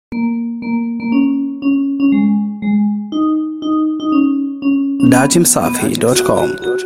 datimsafi.com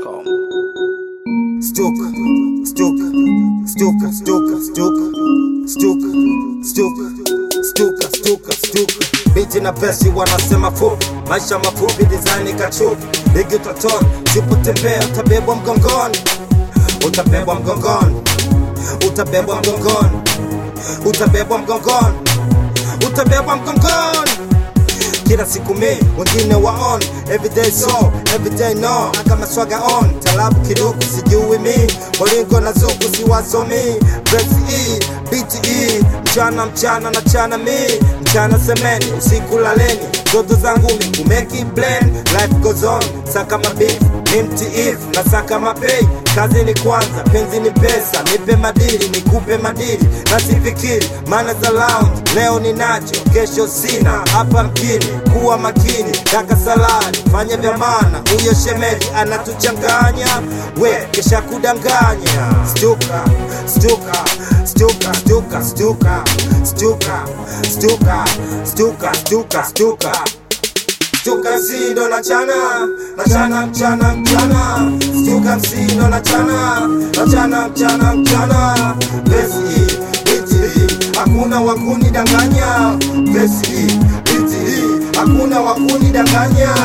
Stuka, stuka, stuka, stuka, stuka, stuka, stuka, stuka, stuka, stuka. Binti na pesi wanasema fupi, maisha mafupi, design kachupi, bigi utotoni, sipotembea utabebwa mgongoni, utabebwa mgongoni, utabebwa mgongoni, utabebwa mgongoni, utabebwa mgongoni kila siku mi wengine waon everyday so everyday no kama swaga on talabu kiduku sijui mi walingo na zuku siwasomi vesi e bte mchana mchana na chana mi mchana semeni usiku laleni zoto zangu mi kumeki blend life goes on saka mabit ni mtiifu na saka mapei kazi ni kwanza penzi ni pesa nipe madili nikupe madili na sifikiri maana za lounge leo ninacho kesho sina hapa mjini kuwa makini daka salari fanya vya maana huyo shemeji anatuchanganya we kesha kudanganya stuka stuka stuka stuka stuka stuka stuka stuka stuka stuka Stuka msindo na chana na chana mchana mchana Stuka msindo na chana na chana mchana mchana Besi biti hakuna wakuni danganya Besi biti hakuna wakuni danganya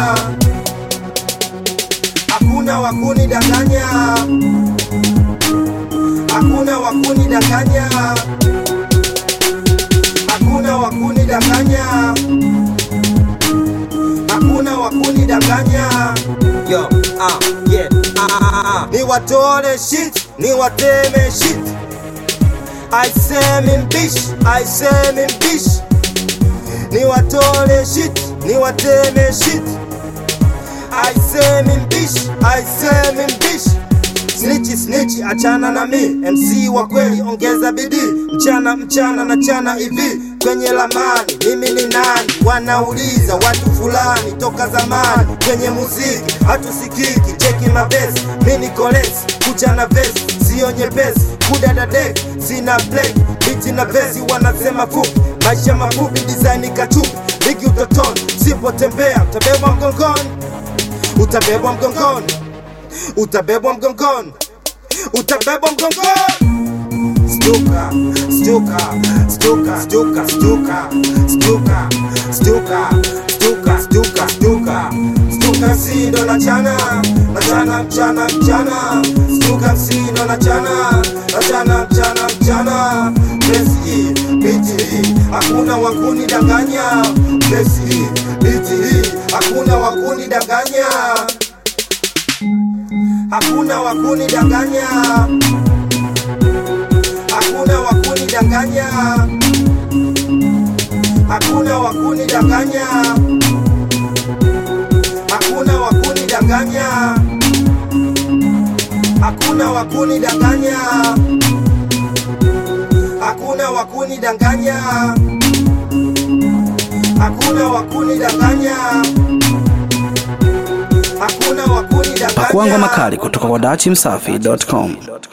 Hakuna wakuni danganya Hakuna wakuni danganya Hakuna wakuni danganya hakuna wakunidanganya yo ah, yeah, ah, ah, ah. ni watole shit ni wateme shit aisemi mbishi aisemi mbishi ni watole shit ni wateme shit aisemi mbishi aisemi mbishi Snichi snichi achana na mi MC wa kweli ongeza bidii mchana mchana na chana hivi kwenye lamani mimi ni nani wanauliza watu fulani toka zamani kwenye muziki hatusikiki cheki mabesi mi ni kolesi kucha na vesi sio nyepesi kudadadeki sina play biti na vesi wanasema fupi maisha mafupi design kachupi bigi utotoni sipotembea utabebwa mgongoni utabebwa mgongoni utabebwa mgongoni utabebwa mgongoni stuka stuka stuka stuka stuka stuka stuka stuka stuka stuka stuka msindo na chana na chana mchana mchana stuka msindo na chana na chana mchana mchana besi biti hakuna wakuni danganya besi biti hakuna wakuni danganya hakuna wakuni danganya hakuna wakuni danganya hakuna wakuni danganya hakuna wakuni danganya hakuna wakuni danganya hakuna wakuni danganya hakuna wakuni danganya hakuna wakuni danganya Pakuangwa makali kutoka kwa datimsafi.com.